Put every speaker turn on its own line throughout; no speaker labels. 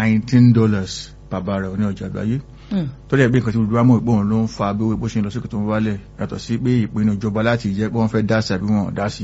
nineteen dollars bàbá rẹ̀ ní ọjà àgbáyé
Mm.
tó dẹ̀ bí nǹkan tí gbogbo wa mọ̀ pé òun ló ń fa bí owó epo ṣe ń lọ sókè tó ń wálẹ̀ yàtọ̀ sí pé ìpinnu ìjọba láti jẹ́ pé wọ́n fẹ́ dá sí àbí wọn ò dá sí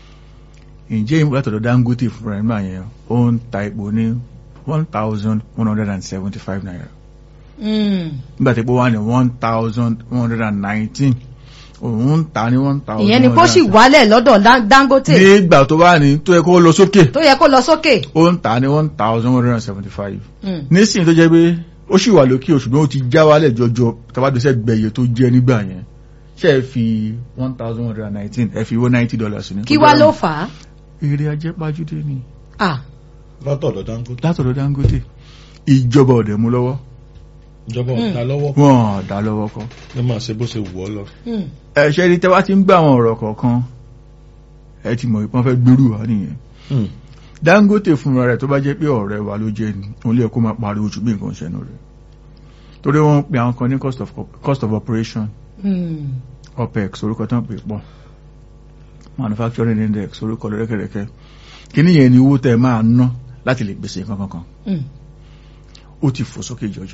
ǹjẹ́ ìmú látọ̀dọ̀ Dangote fúnra ẹ̀ nígbà yẹn ó ń ta epo ní one thousand one hundred and seventy five naira
Mm.
nígbà tí epo wà ní one thousand one hundred and nineteen òun ń ta ní one thousand
ìyẹn ni kó sì wálẹ̀ lọ́dọ̀ Dan- Dangote
nígbà tó bá ní tó yẹ kó lọ sókè
tó yẹ kó lọ sókè.
ó ń ta ní one thousand one hundred and seventy five
Mm.
nísìnyí tó jẹ́ pé ó sì wà lókè ṣùgbọ́n ó ti já wálẹ̀ jọjọ tàbádọ́sẹ̀ gbẹ̀yẹ tó jẹ́ nígbà yẹn ṣe é fi one thousand one hundred and nineteen ẹ fi owó ninety dollars ní.
kí wá ló fà á.
èrè ajẹ́pájúdé ni
Ah.
látọ̀dọ̀ Dangote
látọ̀dọ̀ Dangote ìjọba ọ̀dẹ̀ mú lọ́wọ́
ìjọba ọ̀dà lọ́wọ́
wọn dá lọ́wọ́ kọ́.
ló máa ṣe bó ṣe wù ọ́ lọ.
Mm.
ẹ̀ṣẹ́ ni tẹ́wá ti ń gbà àwọn ọ̀rọ̀ kọ̀ọ̀kan ẹ ti mọ̀ ìpọ́n fẹ́ gbèrú wa nìyẹn Dangote fúnra rẹ̀ tó bá jẹ́ pé ọ̀rẹ́ wa ló jẹ́ ni òun lè kó máa pariwo jù bí nǹkan ṣẹnu rẹ̀ torí wọ́n ń pe àwọn kan ní cost of, cost of operation
Mm.
OPEX orúkọ tán pè pọ̀ manufacturing index orúkọ lọ́rẹ́kẹ̀rẹ́kẹ́ kíní yẹn ni owó tẹ́ máa ná láti lè gbèsè nǹkan kankan
Mm.
ó ti fò sókè jọjọ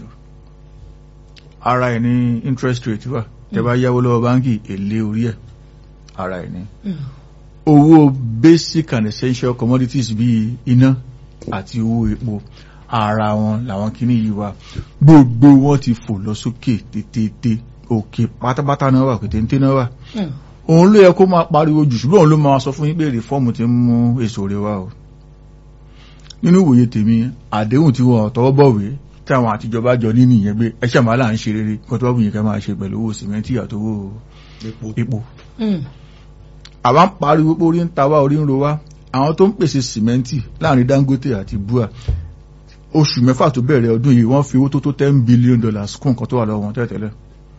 ara ẹ̀ ní interest rate wà tẹ́ bá yáwó lọ́wọ́ báńkì èlé orí ẹ̀ ara ẹ̀ ní
Mm.
owó basic and essential commodities bíi iná àti owó epo ara wọn làwọn kíní yìí wà gbogbo wọn ti fò lọ sókè tètè òkè pátápátá náà wà pétéńté náà wà
Mm.
òun ló yẹ kó máa pariwo jù ṣùgbọ́n òun ló máa sọ fún yín pé rìfọ́ọ̀mù ti ń mú èso rẹ̀ wá o nínú ìwòye tèmi àdéhùn tí wọn tọwọ́ bọ̀wé tí àwọn àtijọba jọ ní nìyẹn pé ẹ ṣàmà là ń ṣe rere kó tó bá wùyìn ká máa ṣe pẹ̀lú owó sìmẹ́ntì àtowó
epo
epo
Mm.
àwa ń pariwo pé orí ń ta wá orí ń ro wá àwọn tó ń pèsè sìmẹ́ntì láàrin Dangote àti bua oṣù mẹ́fà tó bẹ̀rẹ̀ ọdún yìí wọ́n fi owó tó tó ten billion dollars kún nǹkan tó wà lọ́wọ́ wọn tẹ́lẹ̀tẹ́lẹ̀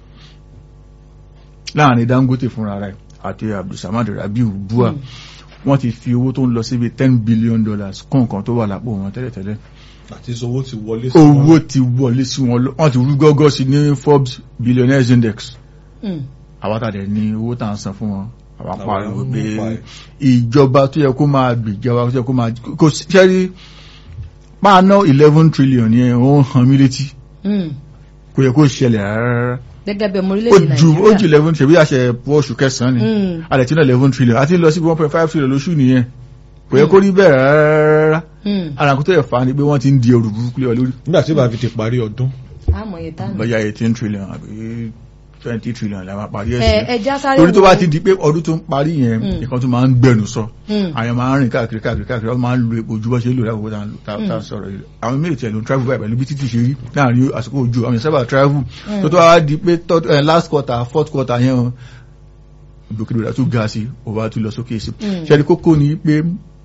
láàrin Dangote fúnra rẹ̀ àti Abdulsamad Rabiu bua
Mm.
wọ́n ti fi owó tó ń lọ síbi ten billion dollars kún nǹkan tó wà lápò wọn tẹ́lẹ̀tẹ́lẹ̀
àti owó ti wọlé sí
owó
wọn.
ti wọlé sí wọn lọ- wọ́n ti rú gọ́gọ́ sí ní Forbes billionaires index
Mm.
àwátàdẹ̀ ní owó tà ń san fún wọn àwọn
Àwọn
pariwo
ń
pé
pa ẹ̀.
ìjọba tó yẹ kó máa gbèjọba tó yẹ kó máa kò sẹ́rí máa ná eleven trillion yẹn ó ń hàn mí létí
Mm.
kò yẹ kó ṣẹlẹ̀ rárá
gẹ́gẹ́ bí ọmọ
ó
orílẹ̀-èdè
ju ó ju
Nàìjíríà.
eleven trillion bí àṣẹ pọ̀ oṣù kẹsàn-án ni
Mm.
àdẹ̀ tí ná eleven trillion àti lọ sí one point five trillion lóṣù nìyẹn kò yẹ kó rí bẹ́ẹ̀ rárá
Mm.
ara kó tó yẹ fa ni pé wọ́n ti ń di ẹrù burúkú lé ọ lórí
nígbà tí bàbá fi ti parí ọdún
àmọ̀ yẹn tánù.
bóyá eighteen trillion àbí twenty trillion la máa parí ẹ̀
ẹ
sí
ẹja sáré
torí tó
wo-
bá ti di pé ọdún tó ń parí yẹn
Mm.
nǹkan tó máa ń gbẹnu sọ
Mm.
àwọn máa ń rìn káàkiri káàkiri káàkiri wọ́n máa ń lo epo ojú bọ́ ṣe lò láwùjọ tá à ń lò- tá tá à ń sọ̀rọ̀ yìí àwọn méjì tẹ̀ ló ń travel báyìí pẹ̀lú bí títì ṣe rí láàrin àsìkò ojú àwọn ìsábà travel tó tó wá di pé third- eh, last quarter fourth quarter yẹn o ìgbòkèdè tó ga sí ó wá tún lọ sókè sí
Mm.
ṣẹ́ni kókó ni pé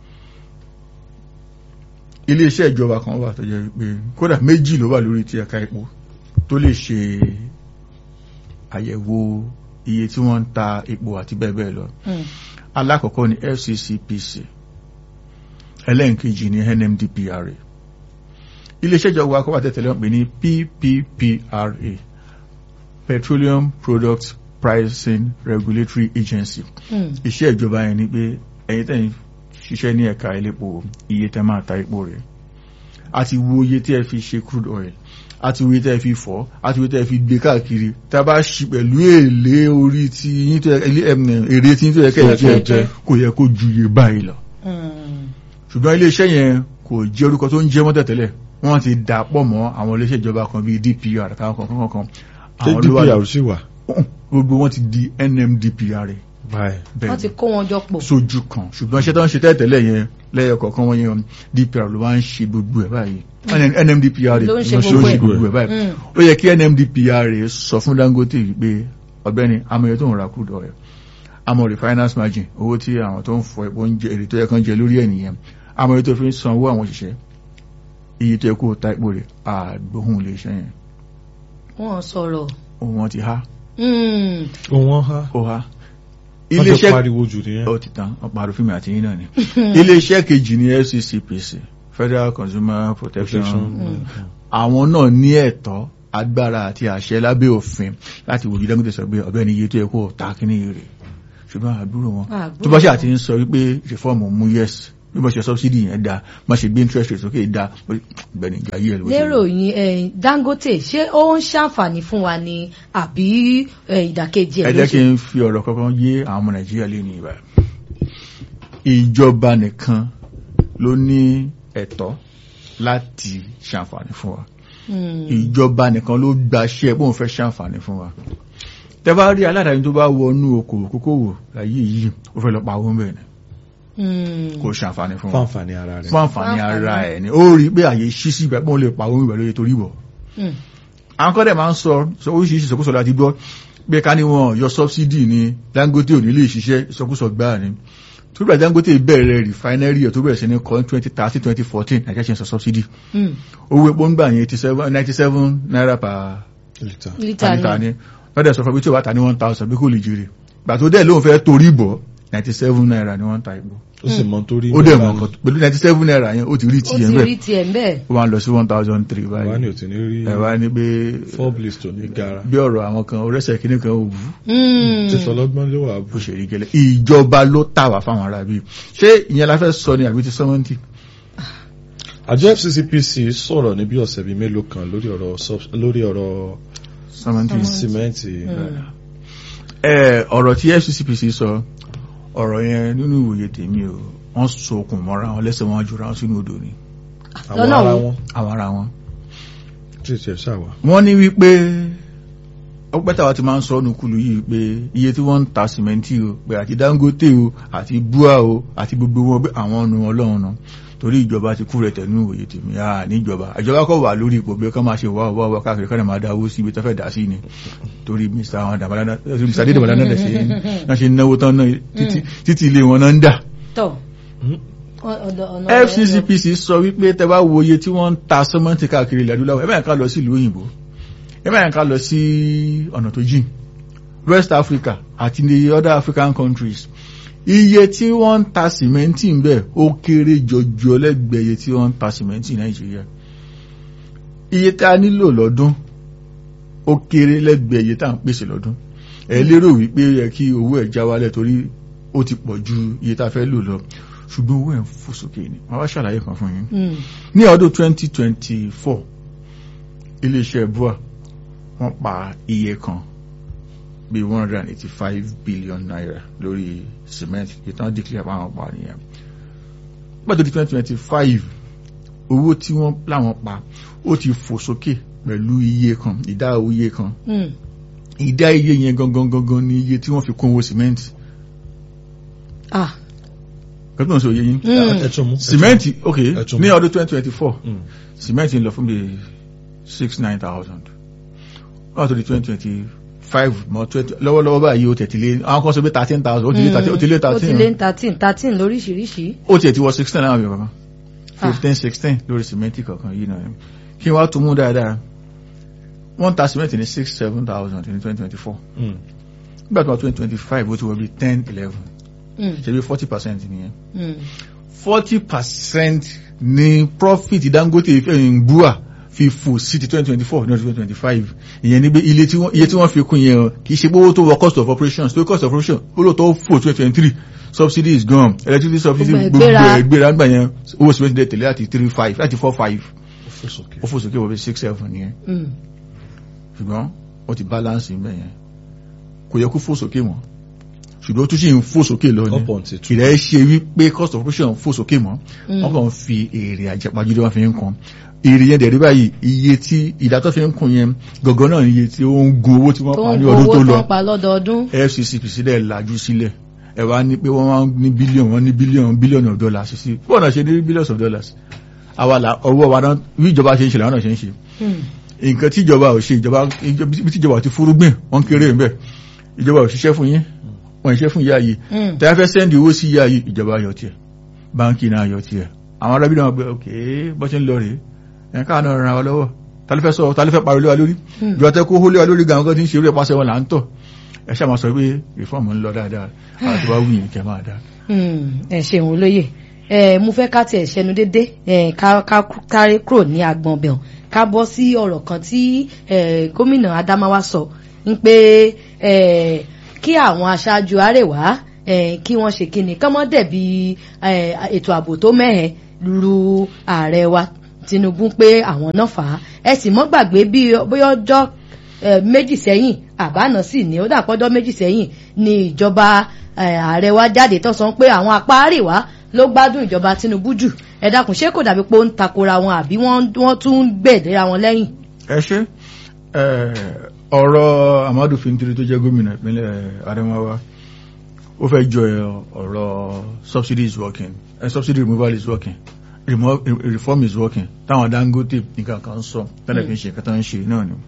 iléeṣẹ́ ìjọba kan wà tó jẹ́ pé kódà méjì ló wà lórí ti ẹ̀ka epo tó lè ṣe àyẹ̀wò iye tí wọ́n ń ta epo àti bẹ́ẹ̀ bẹ́ẹ̀ lọ
Mm.
alákọ̀ọ́kọ́ ni FCCPC ẹlẹ́nkejì ni NMDPRA iléeṣẹ́ ìjọba akọ́wà tẹ̀tẹ̀lẹ́ wọn pè ní PPPRA Petroleum Products Pricing Regulatory Agency
Mm.
iṣẹ́ ìjọba yẹn ni pé ẹ̀yin tẹ̀yin ṣiṣẹ́ ní ẹ̀ka elépo iye tẹ́ máa ta epo rẹ̀ àti wo iye tí ẹ fi ṣe crude oil àti wo iye tí ẹ fi fọ́ àti wo iye tí ẹ fi gbé káàkiri tá a bá ṣi pẹ̀lú èlé orí tí yín tó yẹ ilé ẹm, èrè tí yín tó yẹ kẹ́ ẹ
Tó yẹ
jẹ
kẹ́ ẹ jẹ.
kò yẹ kó ju iye báyìí lọ
Mm.
ṣùgbọ́n iléeṣẹ́ yẹn kò jẹ́ orúkọ tó ń jẹ́ mọ́ tẹ̀tẹ̀lẹ̀ wọ́n ti dà pọ̀ mọ́ àwọn iléeṣẹ́ ìjọba kan bíi DPR àtàwọn kankan kankan
ṣé
àwọn ló wà
DPR sì wà.
gbogbo wọn ti di NMDPRA
báyìí
bẹ́ẹ̀
wọ́n ti kó wọn jọ pọ̀.
sójú kan ṣùgbọ́n iṣẹ́ tó ń ṣe tẹ́tẹ̀lẹ̀ yẹn lẹ́yọ kọ̀ọ̀kan wọ́n yẹn DPR ló wá ń ṣe gbogbo ẹ̀ báyìí NMDPR
Ló ń ṣe
ló
gbogbo ẹ̀.
gbogbo ẹ̀ báyìí
Mm.
ó yẹ kí NMDPR sọ fún Dangote wípé ọ̀gbẹ́ni amòye tó ń ra crude oil àmọ́ refinance margin owó tí àwọn tó ń fọ epo ń jẹ èrè tó yẹ kán jẹ lórí ẹ̀ nìyẹn amòye tó fi ń san owó àwọn òṣìṣẹ́ iye tó yẹ kó ta epo rẹ̀ àgbóhùn lè ṣe yẹn
wọ́n sọ̀rọ̀.
òun wọn ti há
Mm.
òun ha
ó há
wọ́n ti
iléeṣẹ́
pariwo jù nìyẹn.
ó ti tán ọ̀pọ̀ àrùfíìmù àti yín náà ni iléeṣẹ́ kejì ní FCCPC Federal Consumer Protection
Protection.
àwọn náà ní ẹ̀tọ́ agbára àti àṣẹ lábẹ́ òfin láti wòjú Dangote sọ pé ọ̀gbẹ́ni iye tó yẹ kó ta kíní rè ṣùgbọ́n àbúrò wọn
Àbúrò
tó bá ṣe
wọn.
àti ń sọ wípé reform mú yes bí wọ́n ṣe subsidy yẹn da wọ́n ṣe gbé interest rate sókè da gbẹ̀ni ìgbà yìí ẹ̀ ló ṣe
lérò yín eh, Dangote ṣé ó ń ṣàǹfààní fún wa ni àbí eh, ìdàkejì
ẹ
ẹ̀ ló
jẹ́ kí
ṣe
n fi ọ̀rọ̀ kankan yé àwọn ọmọ nàìjíríà lé ní ìbá ìjọba nìkan ló ní ẹ̀tọ́ láti ṣàǹfààní fún wa
Hmm.
ìjọba nìkan ló gbaṣẹ́ bóun fẹ́ ṣàǹfààní fún wa tẹ́ bá rí aládàáni tó bá wọnú okòwò kókòwò láyé yìí ó fẹ́ lọ pa owó bẹ́ẹ̀ ni
Hmm.
kò ṣàǹfààní fún
fún
wa
àǹfààní ara rẹ̀
fún àǹfààní
Fún àǹfààní.
ara ẹ̀ ni ó rí pé àyè ṣí sí ìgbà pé òun lè pa owó ìgbà lóye torí bọ̀
Hmm.
àwọn kọ́dẹ̀ máa ń sọ sọ oríṣiríṣi ìsọkúsọ láti gbọ́ pé ká ní wọn yọ subsidy ní Dangote ò ní lè ṣiṣẹ́ ìsọkúsọ gbáà ni tó bẹ̀rẹ̀ Dangote bẹ̀rẹ̀ refinery ẹ̀ tó bẹ̀rẹ̀ sí ní kọ́ twenty thirty twenty fourteen nàìjíríà ṣe ń sọ subsidy
Hmm.
owó epo ń gbà yẹn eighty seven ninety seven naira per
lítà
lítà
per litre
ni
ni wọ́n dẹ̀ sọ fún mi tí o bá ta ní one thousand bí kò lè jèrè gbà tó dẹ̀ lóun fẹ́ torí bọ̀ ninety seven naira ni wọ́n ń ta epo
ó sì mọ torí
ó dẹ̀ mọ̀ nǹkan pẹ̀lú ninety seven naira yẹn ó ti rí
ó
tiẹ̀
ti
bẹ́ẹ̀
rí tiẹ̀ ń bẹ́ẹ̀.
ó wá ń lọ sí one thousand three
wà ní
báyìí
òtún ní rí
ẹ̀ wá ní pé
forblis tó ní gara
bí ọ̀rọ̀ àwọn kan orẹ́sẹ̀ kìíní kan ò wú
Hmm.
tí sọlọ́gbọ́n ló wà
bó
bù
ṣe rí gẹ́lẹ́ ìjọba ló tà wá fáwọn ará bíi ṣé ìyẹn la fẹ́ sọ ni àbí ti sọ́mọ́ntì
àjọ FCCPC sọ̀rọ̀ ní bí ọ̀sẹ̀ bíi mélòó kan lórí ọ̀rọ̀ sub- lórí ọ̀rọ̀
sọ́mọ́ntì
símẹ́ǹtì
ẹ ọ̀rọ̀ tí FCCPC sọ ọ̀rọ̀ yẹn nínú ìwòye tèmi o wọ́n so okùn mọ́ra wọn lẹ́sẹ̀ wọn jura wọn sínú odò ni
àwọn
lọ́nà
ara
wo?
wọn
àwọn ara wọn.
tí ìṣẹ̀ ṣàwà
wọ́n ní wípé ọpẹ́ tàwa ti máa ń sọ ọ́nù kùlù yìí pé iye tí wọ́n ń ta sìmẹ́ntì o pé àti Dangote o àti bua o àti gbogbo wọn pé àwọn ọ̀nù ọlọ́run náà torí ìjọba ti kú rẹ̀ tẹ̀nú òye tèmi à níjọba ìjọba kọ̀ wà lórí ipò pé kọ́ máa ṣe wá wá wá káàkiri kọ́ máa dáwó sí ibi tó fẹ́ dá sí ni torí Mr. àwọn dàbàdàn Mr. Adédèbàdàn náà ṣe náà ṣe náwó tán náà títí títí ilé wọn náà ń dà
tọ̀ Ọ- ọ̀dọ̀- ọ̀nà rẹ̀ lọ.
FCCPC sọ wípé tẹ bá wo iye tí wọ́n ń ta sẹ́mọ́ǹtì káàkiri ilẹ̀ adúláwọ̀ ẹ bá yẹn ká lọ sí ìlú òyìnbó ẹ bá yẹn ká lọ sí ọ̀nà tó jìn West Africa àti ní other African countries iye tí wọ́n ń ta sìmẹ́ǹtì ń bẹ̀ ó kéré jọjọ lẹ́gbẹ̀ẹ́ iye tí wọ́n ń ta sìmẹ́ǹtì Nàìjíríà iye tá a nílò lọ́dún ó kéré lẹ́gbẹ̀ẹ́ iye tá à ń pèsè lọ́dún ẹ lérò wípé yẹ kí owó ẹ̀ já wálẹ̀ torí ó ti pọ̀ ju iye tá a fẹ́ lò lọ ṣùgbọ́n owó ẹ̀ ń fò sókè ni wọ́n wá ṣàlàyé kan fún yín
Hmm.
ní ọdún 2024 iléeṣẹ́ bua wọ́n pa iye kan bí 185 billion naira lórí cement ìtàn declare pa àwọn pa nìyẹn pẹ̀lú 2025 owó tí wọ́n láwọn pa ó ti fò sókè pẹ̀lú iye kan ìdá iye kan
Hmm.
ìdá iye yẹn gangan gangan ni iye tí wọ́n fi kún owó cement
ah
kẹ́tùn sí òye yín
Hmm.
ẹ̀tún mú
cement ok
ẹ̀tún
ní
mú.
ọdún 2024
Mm.
cement ń lọ fún bí six nine thousand wọ́n tó di twenty twenty five mọ́ twenty lọ́wọ́lọ́wọ́ báyìí ó tẹ̀tí lé àwọn kan sọ pé thirteen thousand ó ti lé thirteen ó ti lé
ó ti lé
thirteen
thirteen thirteen lóríṣiríṣi.
ó tiẹ̀ ti wọ sixteen náà bí kankan
Ah.
fifteen sixteen lórí cement kankan yìí náà kí wọ́n á tún mú dáadáa wọ́n ta cement ní six seven thousand ní twenty twenty four
Mm.
nígbà tó wà twenty twenty five ó ti wọ bí ten eleven
Hmm.
ṣe bí forty percent nìyẹn
Hmm.
forty percent ní profit Dangote ń bua fi fò sí ti twenty twenty four ní ọdún twenty twenty five ìyẹn ní pé ilé tí wọ́n iye tí wọ́n fi kún yẹn o kì í ṣe pé owó tó wọ cost of operations tó cost of operation owó tó fò twenty twenty three subsidy is gone electricity subsidy
Gbogbo ẹ̀
gbogbo
gbéra.
ẹ̀ gbéra nígbà yẹn owó cement dẹ̀ tẹ̀lé láti three five láti four five
ó fò sókè
ó fò sókè wọ bí six seven nìyẹn
Hmm.
ṣùgbọ́n ó ti balance níbẹ̀ yẹn kò yẹ kó fò sókè mọ́ ṣùgbọ́n ó tún ṣì ń fò sókè lọ ni
up until two
kìlẹ̀ ṣe wípé cost of operation fò sókè mọ́
Mm.
wọ́n kàn fi èrè àjẹpàjúdé wọn fi ń kan èrè yẹn dẹ̀rí báyìí iye tí ìdátọ́ fi ń kun yẹn gọ̀gọ́ náà ni iye tí ó ń gun owó tí wọ́n
tó
pa
ń
ní
kó
ọdún
owó
tó
tó
lọ
ń pa lọ́dọọdún.
FCCP sílẹ̀ lajú sílẹ̀ ẹ wá ní pé wọ́n máa ń ní bílíọ̀nù wọ́n ní bílíọ̀nù bílíọ̀nù of dollars sí bọ́ọ̀ náà ṣe ní billions of dollars àwa là ọwọ́ wa náà bí ìjọba ṣe ń ṣe làwọn náà ṣe ń ṣe
Hmm.
nǹkan tí ìjọba ò ṣe ìjọba bí tí ìjọba ò ti fúrúgbìn wọ́n kéré ń bẹ̀ ìjọba ò ṣiṣẹ́ fún yín wọ́n ṣiṣẹ́ fún ìyá yìí
Hmm.
tẹ́ fẹ́ sẹ́ndì owó sí ìyá yìí ìjọba yọ tiẹ̀ báńkì náà yọ tiẹ̀ àwọn arábí náà gbé òkè bọ́ ṣe ń lọ rèé ẹ̀ka náà ràn wá lọ́wọ́ ta ló fẹ́ sọ ta ló fẹ́ pariwo lé wa lórí
Hmm.
ìjọba tẹ́ kó hó lé wa lórí gan-an kan tí ń ṣe eré pàṣẹ wọn là ń tọ̀ ẹ ṣáà máa sọ pé ìfọ́ọ̀mù ń lọ dáadáa àti wá wúyìn kẹ́ máa dáa
Hmm. ẹ ṣeun olóye ẹ mo fẹ́ ká tiẹ̀ ṣẹnu dédé ẹ ká ká kárí kúrò ní agbọn bẹ̀rùn ká bọ́ sí ọ̀rọ̀ kan tí ẹ gómìnà Adamawa sọ ń pé ẹ kí àwọn aṣáájú Àrẹwà eh, kí wọ́n ṣe kíni kán mọ́ dẹ̀bi eh, ètò ààbò tó mẹ́hẹ̀ lu ààrẹ wa Tinubu pé àwọn náà fà á ẹ sì mọ́ gbàgbé bí bóyá ọjọ́ eh, méjì sẹ́yìn àbáná sì ní ó dàpọ́jọ́ méjì sẹ́yìn ni ìjọba eh, ààrẹ wa jáde tó sọ pé àwọn apá àríwá ló gbádùn ìjọba Tinubu jù ẹ dákun ṣé kò dàbí pé ó ń takora wọn àbí wọ́n wọ́n tún ń gbèdéra wọn lẹ́yìn.
ẹ ṣe ọ̀rọ̀ Amadu Fintiri tó jẹ́ gómìnà ìpínlẹ̀ Adamawa ó fẹ́ jọ ọ̀rọ̀ subsidy is working uh, subsidy removal is working Remo reform is working táwọn Dangote nǹkan kan sọ tẹ́lẹ̀ fi ń ṣe nǹkan tó ń ṣe náà ni.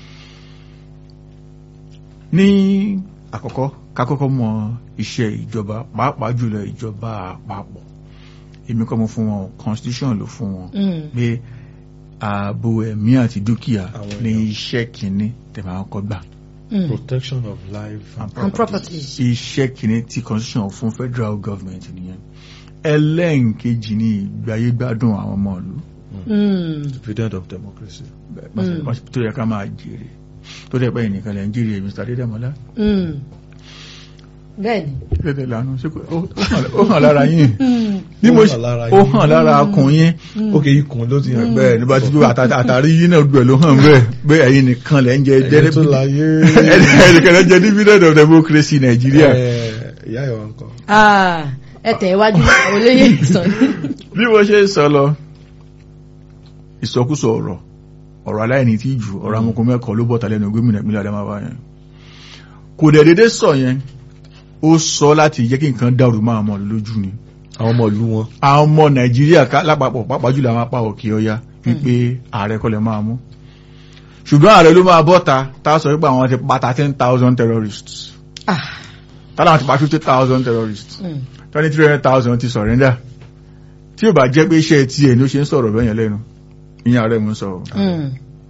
ní àkọ́kọ́ kákọ́kọ́ mọ iṣẹ́ ìjọba pàápàá jùlọ ìjọba àpapọ̀ èmi kọ́ mo fún wọn constitution ló fún wọn pé ààbò ẹ̀mí àti dúkìá ní iṣẹ́ kìíní tẹ̀mọ̀ àwọn kọ́ gbà.
protection of life
and
and
property
properties.
iṣẹ́ kìíní tí constitution fún federal government nìyẹn ẹlẹ́ǹkejì ní ìgbáyégbádùn àwọn ọmọ ìlú
Mm.
dividend of democracy.
bẹ́ẹ̀ bá ṣe- tó yẹ ká máa jèrè tó dẹ̀ pẹ́ nìkan lẹ́ ń jèrè Mr. Adédèmọ́lá
Mm. bẹ́ẹ̀ni.
tẹ́tẹ̀ lánàá ṣé kò- ó- ó hàn- ó hàn lára yín
Mm.
bí mo
Ó
ṣe
hàn lára
ó
yín.
hàn lára akùn yín
ok ikùn ló ti hàn
bẹ́ẹ̀ ní bá ti gbé àtà- àtàrí yín náà gbẹ̀ ló hàn bẹ́ẹ̀ bẹ́ẹ̀ ẹ̀yin nìkan lẹ́ ń jẹ
ẹni tó láyé
ẹnìkan lẹ́ ń jẹ dividend of democracy Nàìjíríà
Eh, ìyá ìwà nǹkan.
Ah, ẹ tẹ̀ iwájú àwọn olóyè ìsàn.
bí mo ṣe ń sọ lọ ìsọkúsọ ọ̀rọ̀ ọ̀rọ̀ aláìní tí jù ọ̀rọ̀ amúkún mẹ́kọ̀ọ́ ló bọ̀tà lẹ́nu gómìnà ìpínlẹ̀ Adamawa yẹn kò dẹ̀ dédé sọ yẹn ó sọ láti jẹ́ kí nǹkan dàrú máa mọ̀ lójú ni
àwọn ọmọ ìlú wọn.
àwọn ọmọ Nàìjíríà ká lápapọ̀ pàápàá jùlọ àwọn apá òkè ọya wípé ààrẹ kọ́ lè máa mú ṣùgbọ́n ààrẹ ló máa bọ́ta tá a sọ wípé àwọn ti pa thirteen thousand terrorists
Ah,
táwọn ti pa fifty thousand terrorists
mm.
twenty three hundred thousand ti surrender tí ò bá jẹ́ pé iṣẹ́ tiẹ̀ ni ó ṣe ń sọ̀rọ̀ bẹ́yẹn lẹ́nu ìyẹn ààrẹ mú sọ
Mm.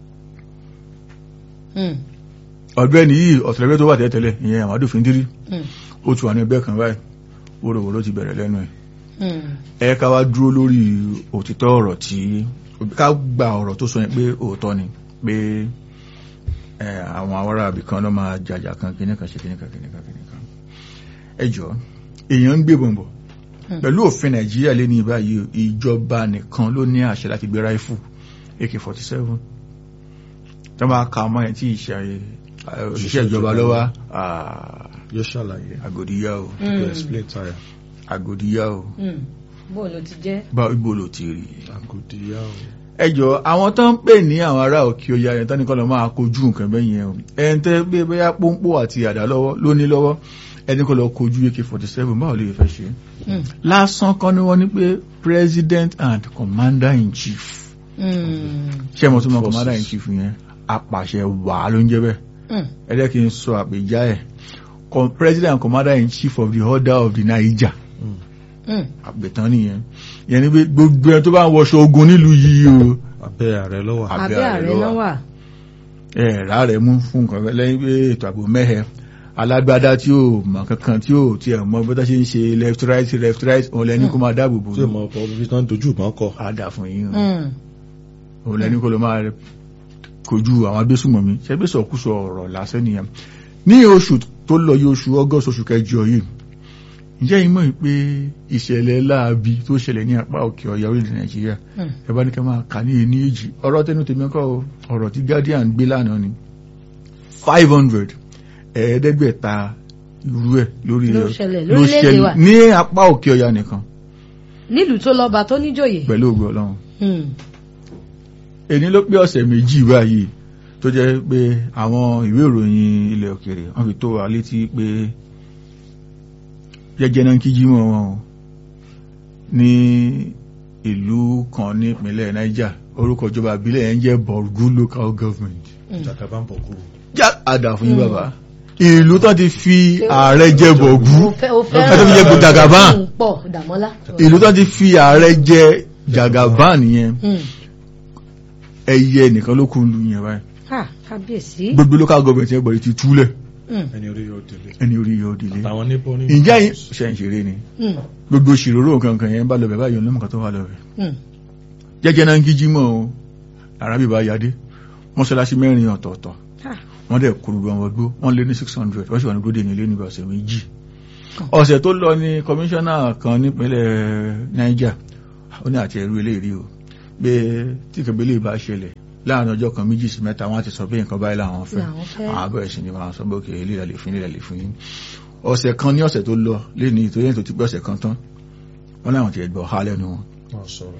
Mm.
ọ̀gbẹ́ni yìí ọ̀tẹ̀lẹ́gbẹ́ tó wà tẹ́tẹ́lẹ̀ ìyẹn Amadu Fintiri
Mm.
ó tù wà ní ẹgbẹ́ kan báyìí wóróworó ló ti bẹ̀rẹ̀ lẹ́nu ẹ̀
Mm.
ẹ ká wá dúró lórí òtítọ́ ọ̀rọ̀ tí ká gba ọ̀rọ̀ tó sọ yẹn pé òótọ́ ni pé ẹ, àwọn awárá àbí kan ló máa jàjà kan kíní kan ṣe kíní kan kíní kan kíní kan ẹ jọ èèyàn ń gbé bọ̀m̀bọ̀
Hmm.
pẹ̀lú òfin Nàìjíríà lé ní ìbáyìí ìjọba nìkan ló ní àṣẹ láti gbé ráìfù AK-47 tó bá ka ọmọ yẹn tí ìṣe òṣìṣẹ́ ìjọba lọ́wọ́
yóò ṣàlàyé.
àgòdìyà o
to
Mm.
explain tire.
àgòdìyà o
Mm. bó ló ti jẹ́.
bá ibo ló ti rí i.
àgùdìyà o.
ẹjọ́ àwọn tó ń pè ní àwọn ará òkè ọya yẹn tán ní kọ́ lọ máa kojú nǹkan bẹ́ẹ̀ yẹn o ẹni tẹ́ gbé bóyá pọ́npọ́ àti àdá lọ́wọ́ ló ní lọ́wọ́ ẹni kọ́ lọ kojú AK-47 báwo lè fẹ́ ṣe.
Mm.
lásán kan ni wọ́n ní pé president and commander in chief
Mm.
ṣé mo tún mọ
Forces.
commander in chief yẹn apàṣẹ wàá ló ń jẹ́ bẹ́ẹ̀
Mm.
ẹ jẹ́ kí n sọ àpèjá ẹ̀ Com- president and commander in chief of the order of the Niger
Mm.
Mm.
àgbẹ̀tán nìyẹn yẹn ni pé gbogbo ẹni tó bá ń wọṣọ ogun nílùú yìí o
abẹ́ ààrẹ lọ́wọ́.
Abẹ́
abẹ́
ààrẹ
ààrẹ
ló
náà
wà.
wà.
ẹ̀ẹ̀rá rẹ̀ mú fún nǹkan kan lẹ́yìn pé ètò ààbò mẹ́hẹ alágbádá tí ó mọ̀ kankan tí ó tí ẹ̀ mọ bọ́tá ṣe ń ṣe left right left right òun lẹ́ni kó máa dáàbò bò
tí o mọ ọkọ ibi tán dojú ìbọn kọ.
àdà fún yín o.
Mm.
òun lẹ́ni kó lọ máa kojú àwọn agbésùmọ̀mí ṣẹ́gbẹ́sọ̀kúsọ ọ̀rọ̀ lásán nìyẹn ní oṣù tó lọ yí oṣù august oṣù kẹjọ yìí ǹjẹ́ ìmọ̀ yìí pé ìṣẹ̀lẹ̀ láabi tó ṣẹlẹ̀ ní apá òkè ọ̀yà orílẹ̀ nàìjíríà
Mm.
ẹ bá ní ká máa kà ní ẹni èjì ọ̀rọ̀ tẹnu tèmi kọ́ o, ọ̀rọ̀ tí guardian gbé lánàá ni five hundred ẹ̀ẹ́dẹ́gbẹ̀ta irú ẹ̀ lórí
Ló
ẹ̀
ṣẹlẹ̀
ló
lórílẹ̀-èdè
ṣẹlẹ̀
wa.
ní apá òkè ọ̀yà nìkan
nílùú tó lọ́ba tó níjòyè.
pẹ̀lú ògbó ọlọ́run
Mm.
èní ló pé ọ̀sẹ̀ méjì báyìí tó jẹ́ pé àwọn ìwé ìròyìn ilẹ̀ òkèèrè wọ́n fi tó wa létí pé jẹ́jẹ́ náà kí jímọ̀ wọn o ní ìlú kan ní ìpínlẹ̀ Niger orúkọ ìjọba ìbílẹ̀ yẹn jẹ́ Borgu local government
jàkàbá ń bọ̀ kú.
já àdà fún yín bàbá ìlú tó ti fi ààrẹ jẹ Borgu
ó fẹ́ ó
ẹ tó fi jẹ
fẹ́ràn
Jagaban
òun pọ̀ dàmọ́lá.
ìlú tó ti fi ààrẹ jẹ Jagaban yẹn
Mm.
ẹyẹ nìkan ló kún lu yẹn báyìí
Ah, kábíyèsí.
gbogbo local government yẹn gbọ́dọ̀ ti túlẹ̀
Mm.
ẹni orí yóò délé.
ẹni orí yóò délé
àtàwọn níbo ní.
ǹjẹ́ yìí ṣe ń ṣeré ni
Mm.
gbogbo ṣìróró nǹkan kan yẹn ń bá lọ bẹ̀ báyìí ọlọ́mọ kan tó wà lọ bẹ̀
Mm.
jẹ́jẹ́ náà ń kíjí mọ́ o arábì bá yadé mọ́ṣáláṣí mẹ́rin ọ̀tọ̀ọ̀tọ̀
Ah.
wọ́n dẹ̀ kúrú gan wọ́n gbó wọ́n lé ní six hundred wọ́n sì wà ní gbódè ní ilé níbi ọ̀sẹ̀ méjì
kan.
ọ̀sẹ̀ tó lọ ní kọmíṣánná kan nípínlẹ̀ Niger ó ní àti ẹ̀rú eléyìí o pé tí kẹbílẹ̀ bá ṣẹlẹ̀ láàrin ọjọ́ kan méjì sí mẹ́ta wọ́n á ti sọ pé nǹkan báyìí làwọn fẹ́
Làwọn fẹ́.
àwọn abẹ́rẹ́ sí ni wọ́n á sọ pé òkè eléyìí lè fún yín lè fún yín ọ̀sẹ̀ kan ní ọ̀sẹ̀ tó lọ lé ní ìtòyẹ́ tó ti pẹ́ ọ̀sẹ̀ kan tán wọ́n láwọn ti ẹ̀gbọ́ ha lẹ́nu wọn
wọ́n sọ̀rọ̀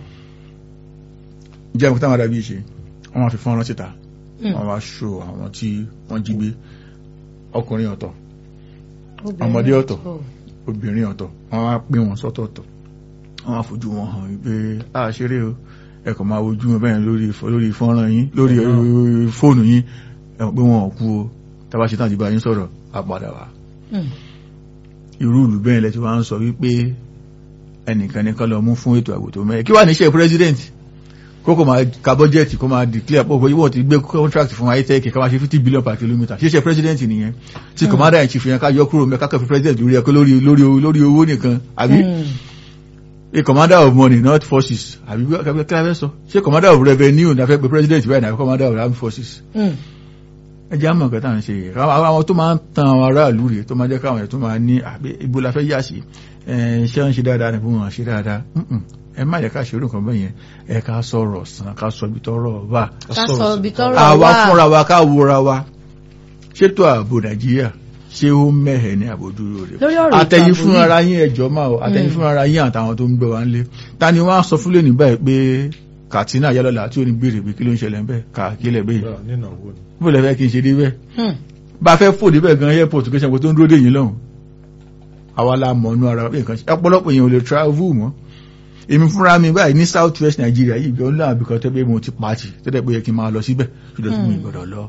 jẹ́ nǹkan táwọn adábí ṣe wọ́n máa fi fọ́nrán síta
Mm.
wọ́n wá ṣó àwọn tí wọ́n jí gbé ọkùnrin ọ̀tọ̀
Obìnrin
ọmọdé ọ̀tọ̀. obìnrin ọ̀tọ̀ wọ́n wá pín wọn sọ́tọ̀ọ̀tọ̀ wọ́n wá fojú wọn hàn wípé a ṣeré o ẹ kàn máa wojú wọn bẹ́ẹ̀ lórí fọ- lórí fọ́nrán yín lórí eh, fóònù yín ẹ mọ̀ pé wọn ò kú o tábà ṣe tán àti bá yín sọ̀rọ̀ á padà wá
Mm.
irú ìlú bẹ́ẹ̀ lẹ́tí wá ń sọ wípé ẹnìkan ní kán lọ mú fún ètò ààbò tó mẹ́rin kí wà níṣẹ́ president kókò máa ka bọ́jẹ́ẹ̀tì kó máa declare pọ̀ pé wọ́n ti gbé contract fún itec ká máa ṣe fifty billion per kilometre ṣíṣe president nìyẹn tí commander in chief yẹn ká yọ kúrò mẹ́ka kẹfì president lórí ẹ̀kọ́ lórí lórí lórí owó nìkan àbí
Mm.
a commander of money not forces àbí bí wọ́n kí la fẹ́ sọ ṣé commander of revenue ní a fẹ́ pe president báyìí ní àbí commander of armed forces
Mm.
ẹ jẹ́ àmọ̀ nǹkan tá à ń ṣe yìí àwọn àwọn tó máa ń tan àwọn aráàlú rèé tó máa jẹ́ káwọn ẹ̀ tó máa ní àbí ibo la fẹ́ yà sí ẹ̀ ṣé ń ṣe dáadáa ní fún wọn ṣe dáadáa Mm-mm. ẹ má yẹ ká ṣe orúkọ bẹ́ẹ̀ yẹn ẹ ká sọ̀rọ̀ sàn ká sọ ibi tọ́rọ̀ wà
ká sọ ibi tọ́rọ̀
àwa
wà.
fúnra wa ká wúra wa ṣètò ààbò nàìjíríà ṣé ó mẹ́hẹ̀ ní àbójúrò rẹ̀
lórí ọ̀rọ̀ ètò
àtẹ̀yìn
ààbò
fún
yìí.
ara yín ẹjọ́ máa o àtẹ̀yìn
Mm.
fún ara yín àtàwọn tó ń gbé wa ń lé ta ni wọ́n á sọ fúlẹ̀ ní báyìí pé Katsina yálọ́lá tí ò ní béèrè pé kí ló ń ṣẹlẹ̀ ń bẹ́ẹ̀ kàkílẹ̀ bẹ́ẹ̀
Bẹ́ẹ̀, nínàwó ni
bó lẹ fẹ́ kí n ṣe dé bẹ́ẹ̀
Mm.
bá a fẹ́ fò débẹ̀ gan airport kí ṣàpò tó ń dúró dé yìí lọ́hùn àwa la mọ̀ ọ́nú ara pé nǹkan ṣe ọ̀pọ̀lọpọ̀ èèyàn ò lè travel mọ́ èmi fúnra mi báyìí ní south west Nigeria yìí gan náà bìkan tẹ́ pé mo ti pàtì tẹ́lẹ̀ pé yẹ kí n máa lọ síbẹ̀ ṣùgbọ́n tí mi
Hmm.
gbọ́dọ̀ lọ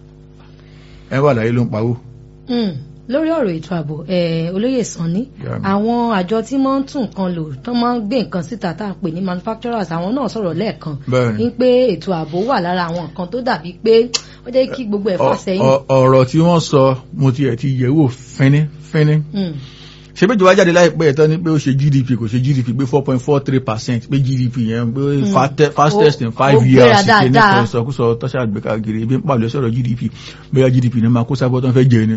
ẹ wà láyé ló ń pawó
Mm. lórí ọ̀rọ̀ ètò ààbò eh, olóyè sanni
Yeah.
àwọn àjọ tí wọ́n ń tún nǹkan lò tó máa ń gbé nǹkan síta tá à ń pè ní manufacturers àwọn náà sọ̀rọ̀ lẹ́ẹ̀kan
bẹ́ẹ̀ ni
ní pé ètò ààbò wà lára àwọn nǹkan tó dàbí pé ó jẹ́ kí gbogbo ẹ̀ fà
Ọ-
sẹ́yìn.
ọ- ọ̀rọ̀ tí wọ́n sọ mo ti ẹ̀ ti yẹ̀ wò fínní fínní
Mm.
ṣe bí ìjọba jáde láìpẹ́ ẹ̀tọ́ ni pé ó ṣe GDP kò ṣe GDP pé four point four three percent pé GDP yẹn pé
Mm.
fate- fastest in
Ó-
five
ó gbéra
years ṣe ní
dáadáa.
ìsọkúsọ tọ́ṣà àgbékagiri ebi ń pàlọ́ sọ̀rọ̀ GDP bóyá GDP ní máa kó sábọ́ tó ń fẹ́ jẹ ni.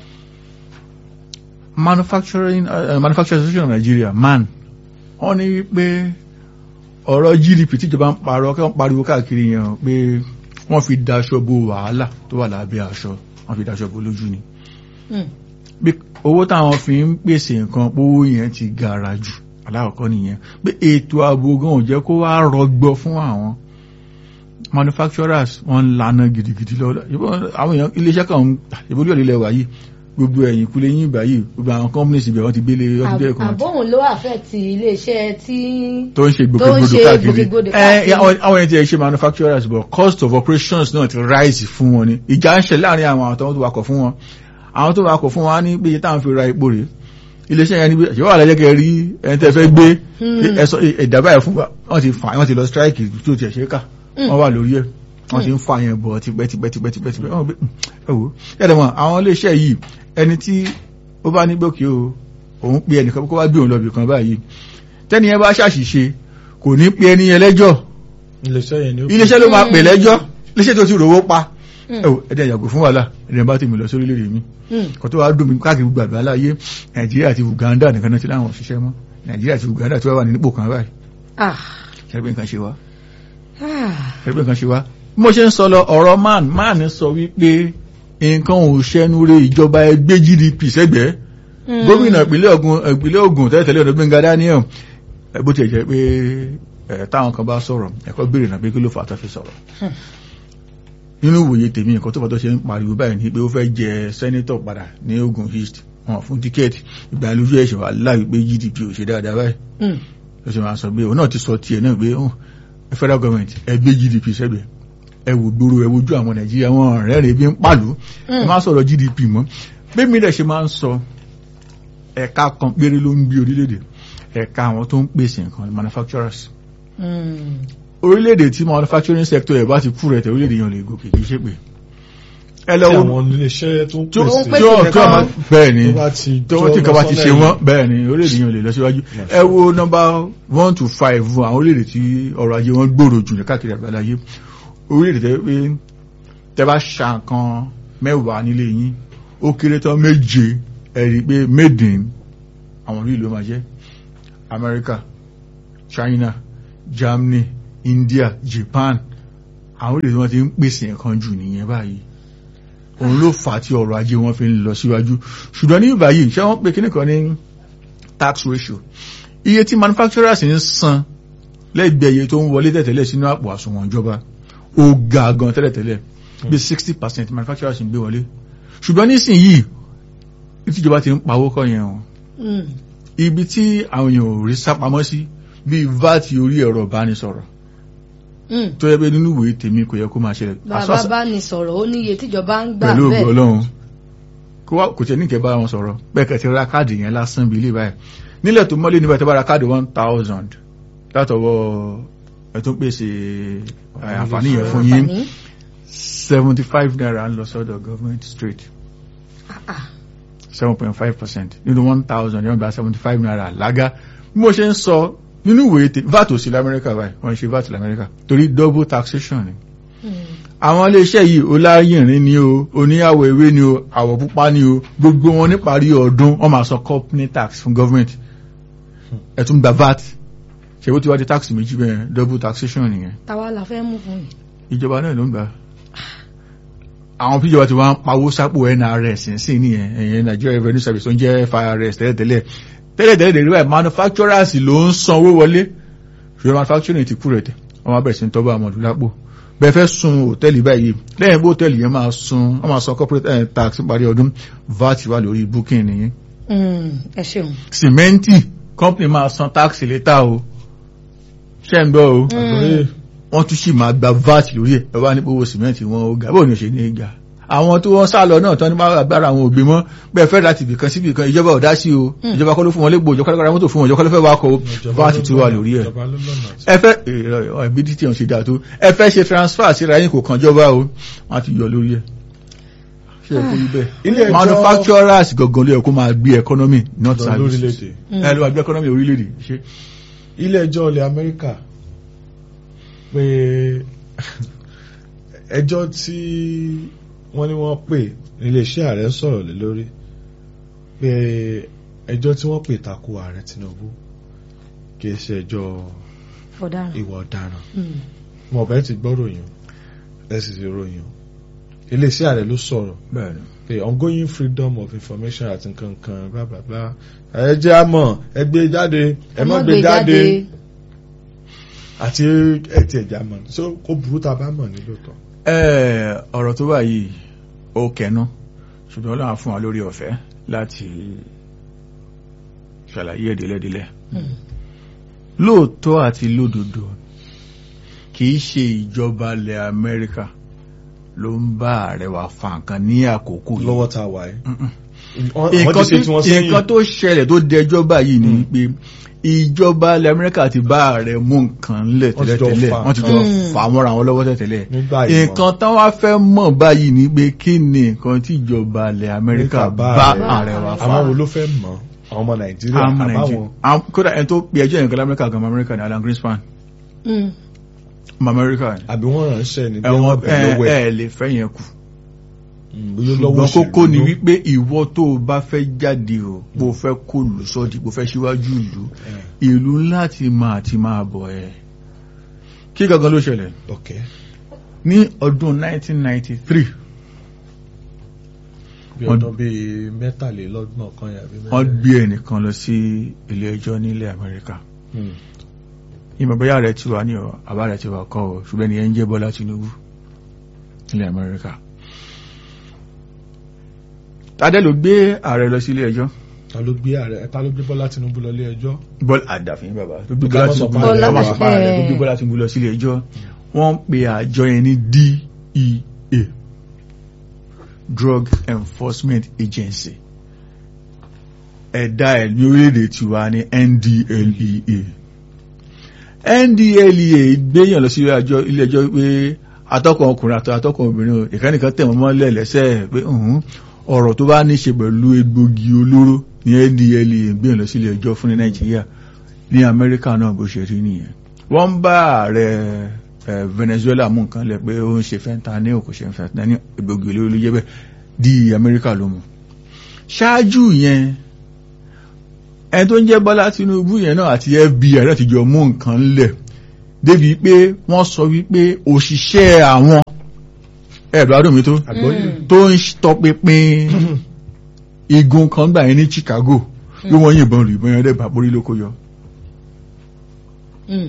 manufacturing uh, manufacturing association of Nigeria man wọ́n ní pé ọ̀rọ̀ GDP tíjọba ń parọ́ kí wọ́n pariwo káàkiri yẹn pé wọ́n fi daṣọ bo wàhálà tó wà lábẹ́ aṣọ wọ́n fi daṣọ bo lójú ni
Mm.
bí owó táwọn fi ń pèsè nǹkan owó yẹn ti gara jù alákọ̀ọ́kọ́ nìyẹn pé ètò ààbò gan ò jẹ́ kó wá rọgbọ fún àwọn manufacturers wọ́n ń lana gidigidi lọ ìbọn àwọn èèyàn iléeṣẹ́ kan ń ìbọn olóòlù ilẹ̀ wáyé gbogbo ẹ̀yìn kúlé yín báyìí gbogbo àwọn companies ibẹ̀ wọ́n ti gbélé ọdún dẹ́rẹ́ kan
àbóhùn ló àfẹ́ẹ̀tì iléeṣẹ́ tí
tó ń ṣe
tó ń
gbòkègbodò
ṣe
káàkiri
gbòkègbodò
ẹ
káàkiri.
àwọn àwọn èèyàn ti ẹ̀ ṣe manufacturers but cost of operations náà ti rise fún wọn ni ìjà ń ṣe láàrin àwọn àwọn tó wakọ̀ fún wọn àwọn tó wakọ̀ fún wọn á ní pé iye táwọn fi ra epo rèé iléeṣẹ́ yẹn ní bí ṣé wà lẹ́jẹ́ kẹ́ rí ẹni tẹ́ fẹ́ gbé
Hmm.
ẹ̀sọ́ ìdàbà ẹ̀ fún wa wọ́n ti fà wọ́n ti lọ strike tí ó ti ẹ̀ ṣe é kà
Hmm.
wọ́n wà lórí ẹ̀ wọ́n ti ń fa yẹn bọ̀ tipẹ́ tipẹ́ tipẹ́ tipẹ́ tipẹ́ wọ́n gbé ẹ wò ẹ̀dẹ̀ mọ̀ àwọn iléeṣẹ́ yìí ẹni tí ó bá ní gbòkè o òun pe ẹnìkan kó wá gbé òun lọ bìkan báyìí tẹ́ni yẹn bá ṣàṣìṣe kò ní pe ẹni yẹn lẹ́jọ́
iléeṣẹ́ yẹn ni ó
iléeṣẹ́ ló máa pè lẹ́jọ́ iléeṣẹ́ tó ti rówó pa
Mm.
ẹ wò ẹ̀dẹ̀ yàgò fún wàhálà ẹ̀dẹ̀ bá tèmi lọ sórí lédè mi
Mm.
kò tó wá dùn mí káàkiri gbàgbà láyé nàìjíríà àti uganda nìkan náà ti láwọn òṣìṣẹ́ mọ́ nàìjíríà àti uganda tí wọ́n wà ní nípò kan báyìí
Ah.
ṣẹ́gbẹ́ nǹkan ṣe wá
Ah.
ṣẹ́gbẹ́ nǹkan ṣe wá bí mo ṣe ń sọ lọ ọ̀rọ̀ man man sọ wípé nǹkan ò ṣẹnu re ìjọba ẹgbẹ́ gdp sẹ́gbẹ̀ẹ́
Mm.
gómìnà ìpínlẹ̀ Ògùn ìpínlẹ̀ Ògùn tẹ́lẹ̀tẹ́lẹ̀ ọ̀dọ̀ Gbẹ́ngà Daniel ẹ, bó tiẹ̀ jẹ́ pé ẹ, táwọn kan bá sọ̀rọ̀ ẹ̀kọ́ béèrè náà pé kí ló fà á tó fi sọ̀rọ̀
Hmm.
nínú ìwòye tèmi nǹkan tó fà tó ṣe ń pariwo báyìí ni pé ó fẹ́ jẹ sẹ́nítọ̀ padà ní Ògùn East wọn fún tíkẹ́ẹ̀tì ìgbà lójú ẹ̀ṣẹ̀ wà láì pé GDP ò ṣe dáadáa báyìí
Mm.
ló ṣe máa sọ pé òun náà ti sọ tiẹ̀ náà pé ó federal government ẹ gbé GDP sẹ́gbẹ̀ẹ́ ẹ wò gbòòrò ẹ wojú àwọn Nàìjíríà wọn rẹ́rìn bí ń pàlú ẹ má sọ̀rọ̀ GDP mọ́ bí mi dẹ̀ ṣe máa ń sọ ẹ̀ka kan péré ló ń gbé orílẹ̀-èdè ẹ̀ka àwọn tó ń pèsè nǹkan manufacturers
Mm.
orílẹ̀-èdè tí manufacturing sector ẹ̀ bá ti kú rẹ̀ tẹ̀ orílẹ̀-èdè yẹn lè gòkè kì í ṣe pé ẹ
tí
lọ́wọ́
àwọn iléeṣẹ́ tó ń
tí ó
pèsè
pèsè
tí ó tí ó
nǹkan.
bẹ́ẹ̀ ni
tó bá ti
tí wọ́n tí nǹkan bá ti ṣe wọ́n bẹ́ẹ̀ ni orílẹ̀-èdè yẹn ò lè lọ síwájú ẹ wo nọ́mbà one to five àwọn orílẹ̀-èdè tí ọrọ̀ ajé wọn gbòòrò jù ní káàkiri àgbáláyé orílẹ̀-èdè tẹ́ pé tẹ́ bá ṣa nǹkan mẹ́wàá nílé yín ó kéré tán méje ẹ rí i pé made in àwọn orí ìlú máa jẹ́ America China Germany India Japan àwọn orílẹ̀-èdè wọn ti ń pèsè nǹkan jù nìyẹn báyìí òun ló fà á tí ọrọ̀ ajé wọn fi ń lọ síwájú ṣùgbọ́n ní báyìí ṣé wọ́n pe kíní kan ní tax ratio iye tí manufacturers ń san lẹ́gbẹ̀ẹ́ iye tó ń wọlé tẹ̀tẹ̀lẹ̀ sínú àpò àsùnwọ̀n ìjọba ó ga gan tẹ́lẹ̀tẹ́lẹ̀ bí sixty percent manufacturers ń gbé wọlé ṣùgbọ́n nísìnyìí ìtìjọba ti ń pawó kọ́ yẹn o
Mm.
ibi tí àwọn èèyàn ò rí sápamọ́ sí bíi vat orí ẹ̀rọ ìbánisọ̀rọ̀
Mm.
tó yẹ pé nínú ìwé tèmi kò yẹ kó máa ṣẹlẹ̀
bàbá bá ní sọ̀rọ̀ ó níye tíjọba ń gbà
pẹ̀lú ògbó
bẹ́ẹ̀
ọlọ́run kó wá kò tẹ̀ ní kẹ́ bá wọn sọ̀rọ̀ bẹ́ẹ̀ kẹ́ ti ra káàdì yẹn lásán bí ilé báyìí nílẹ̀ tó mọ́lé níbẹ̀ tó bá ra káàdì one thousand látọwọ́ ẹ̀ tó ń pèsè ẹ̀, àǹfààní yẹn fún yín
Àǹfààní.
seventy five naira ń lọ sọ́dọ̀ government straight
Ah, ah.
seven point five percent nínú one thousand yóò gba seventy five naira lága bí mo ṣe ń sọ nínú ìwé tè vat ò sí lamẹ́ríkà báyìí wọ́n ń ṣe vat lamẹ́ríkà torí double taxation ni
Mm.
àwọn iléeṣẹ́ yìí oláyìnrín ni o oníyàwó ewé ni o àwọ̀ pupa ni o gbogbo wọn níparí ọdún wọ́n máa san company tax fún government ẹ tún gba vat ṣe bó ti wá di tax méjì bẹ́ẹ̀ double taxation nìyẹn
táwa la fẹ́ mú fún yìí.
ìjọba náà ló ń gbà àwọn tíjọba ti wá ń pawó sápò NRS sí nìyẹn ẹ̀yẹn Nigeria Revenue Service tó ń jẹ́ FIRS tẹ́lẹ̀tẹ́lẹ̀ tẹ́lẹ̀tẹ́lẹ̀ dèrè báyìí manufacturers ló ń san owó wọlé ṣùgbọ́n manufacturing ti kú rẹ̀ tẹ̀ wọ́n máa bẹ̀rẹ̀ sí ń tọ́jú àmọ̀dù lápò bẹ́ẹ̀ fẹ́ sun hòtẹ́ẹ̀lì báyìí lẹ́yìn bó hòtẹ́ẹ̀lì yẹn máa sun wọ́n máa san corporate eh, tax parí ọdún VAT wà lórí booking nìyẹn
Mm. ẹ ṣeun.
sìmẹ́ǹtì company máa san tax létà o ṣẹ́ ń gbọ́ o
Mm.
wọ́n tún sì máa gba vat lórí ẹ̀ ẹ wá nípa owó sìmẹ́ǹtì wọn ó ga bóun ni ó ṣe ní í ga àwọn tó wọ́n sá lọ náà tán ní máa agbára àwọn òbí mọ́ bẹ́ẹ̀ fẹ́ láti ibìkan sí ibìkan ìjọba ò dá sí o
Mm.
ìjọba kọ́ ló fún wọn légbò ìjọba kọ́ ló ra mọ́tò fún wọn ìjọba kọ́ ló fẹ́ wá kọ́ vat tí ó wà lórí ẹ̀
ìjọba ló lọ́nà àti-
ẹ fẹ́ ẹbí tí wọ́n ṣe dáa tó ẹ fẹ́ ṣe transfer síra yín kò kàn jọba o wọ́n á ti yọ lórí ẹ̀ ṣe é kó rí bẹ́ẹ̀
Ilé ẹjọ́-
manufacturers gangan ló yẹ kó máa gbé economy not
lọ
services
lórílẹ̀-èdè
Mm.
ẹ ló máa gbé economy orílẹ̀-èdè ṣe
ilé ẹjọ́ ilẹ̀ Amẹ́ríkà pé ẹjọ́ tí wọ́n ní wọ́n pè iléeṣẹ́ ààrẹ sọ̀rọ̀ lé lórí pé ẹjọ́ tí wọ́n pè tako ààrẹ Tinubu kì í ṣe ẹjọ́
ọ̀daràn.
ìwà ọ̀daràn
Mm.
mo bẹ́ẹ̀ ti gbọ́ ròyìn ẹ sì ti ròyìn o. iléeṣẹ́ ààrẹ ló sọ̀rọ̀
bẹ́ẹ̀ ni
pé ongoing freedom of information àti nǹkan kan bla bla bla ẹ jẹ́ àmọ́ ẹ gbé jáde ẹ má gbé jáde àti ẹtì ẹ̀já mọ̀ so kó burú tá a bá mọ̀ nílò tán.
Ẹ, ọ̀rọ̀ tó wà yìí ó kẹnu ṣùgbọ́n Ọlọ́run fún wa lórí ọ̀fẹ́ láti ṣàlàyé ẹ̀dẹ́lẹ́dẹ́lẹ́
Mm.
lóòótọ́ àti lódodo kì í ṣe ìjọba ilẹ̀ Amẹ́ríkà ló ń bá ààrẹ wa fa nǹkan ní àkókò yìí.
lọ́wọ́ tá a wà yìí.
Mm-mm.
wọ́n ti
nǹkan
ṣe tí wọ́n
tó-
sẹ́yìn.
nǹkan tó ṣẹlẹ̀ tó dẹjọ́ báyìí ni pé ìjọba ilẹ̀ Amẹ́ríkà ti bá ààrẹ mú nǹkan ńlẹ̀
Wọ́n ti jọ
tẹ́lẹ̀tẹ́lẹ̀
fà
wọ́n ti jọ
nǹkan.
fà á mọ́ra wọn lọ́wọ́ tẹ́lẹ̀
nígbà ìmọ̀
nǹkan tán wá fẹ́ mọ̀ báyìí ni pé kí ni nǹkan tí ìjọba ilẹ̀ Amẹ́ríkà bá ààrẹ wa fa
àwọn wo ló fẹ́ mọ̀ àwọn ọmọ Nàìjíríà
Àwọn ọmọ
àbáwọn
Nàìjíríà Àwọn- kódà ẹni tó pe ẹjọ́ yẹn kan lamẹ́ríkà gan Amẹ́ríkà ní Alan Greenspan
Mm.
ọmọ Amẹ́ríkà ni
àbí wọ́n ránṣẹ́ ní bí
ẹ̀wọ̀n
wọ́n bẹ̀ lọ́wọ́ ẹ̀
ẹ lè fẹ́ yẹn kù
bóyá lọ́wọ́
ṣùgbọ́n kókó ni
òṣèlú.
wípé ìwọ tó o bá fẹ́ jáde o bó o fẹ́ kó lù sọ́ọ̀dì bó o fẹ́ síwájú ìlú
Eh,
ìlú láti máa ti máa bọ̀ ẹ́ kí gangan ló ṣẹlẹ̀
ok
ní ọdún 1993
bí
Wọ́n-
ọdún bíi mẹ́tàlélọ́gbọ̀n kan yàbí
wọ́n gbé ẹnìkan lọ sí ilé ẹjọ́ nílẹ̀ Amẹ́ríkà
Hmm.
ìmọ̀ bóyá rẹ̀ ti wà ní ọ̀ àbá rẹ̀ ti wà kọ́ ọ̀ ṣùgbọ́n ni ẹ ń jẹ́ Bọ́lá Tinubu nílẹ̀ Amẹ́ríkà tadẹ́ ló gbé ààrẹ lọ sí ilé ẹjọ́
ta ló gbé ààrẹ ta ló gbé Bọ́lá Tinubu lọ ilé ẹjọ́
Bọ́lá àdàfin bàbá tó gbé
Ká
Bọ́lá
má sọ
Tinubu
pa ààrẹ,
lọ- ká má
wà.
sọ pa ààrẹ tó gbé
Eh.
Bọ́lá Tinubu lọ sí ilé ẹjọ́ wọ́n ń pe àjọ yẹn ní DEA Drug Enforcement Agency ẹ̀dá ẹ̀ ní orílẹ̀-èdè tiwa ní NDLEA NDLEA gbéyàn lọ sí ilé ẹjọ́ ilé ẹjọ́ pé atọ́kùn ọkùnrin àti atọ́kùn obìnrin o ìkànnìkan tẹ̀ wọ́n mọ́lẹ̀ lẹ́sẹ̀ pé ǹhún, ọ̀rọ̀ tó bá ní ṣe pẹ̀lú egbògi olóró ní NDLEA gbéyàn lọ sí ilé ẹjọ́ fún ní Nàìjíríà ní Amẹ́ríkà náà bó ṣe rí nìyẹn wọ́n ń bá ààrẹ eh, Venezuela mú nǹkan lẹ̀ pé ó ń ṣe fentanyl kò ṣe fentanyl egbògi olóró ló jẹ́ bẹ́ẹ̀ di Amẹ́ríkà ló mú ṣáájú yẹn ẹni tó ń jẹ́ Bọ́lá Tinubu yẹn náà àti FBI náà ti jọ mú nǹkan lẹ̀ débi pé wọ́n sọ wípé òṣìṣẹ́ àwọn ẹ̀rọ adùn mi tó
àgbọ́yé
tó ń tọpinpin igun kan gbà yẹn ní Chicago bí wọ́n yìnbọn lù ìbọn yẹn dẹ́gbà borí ló kó yọ
Mm.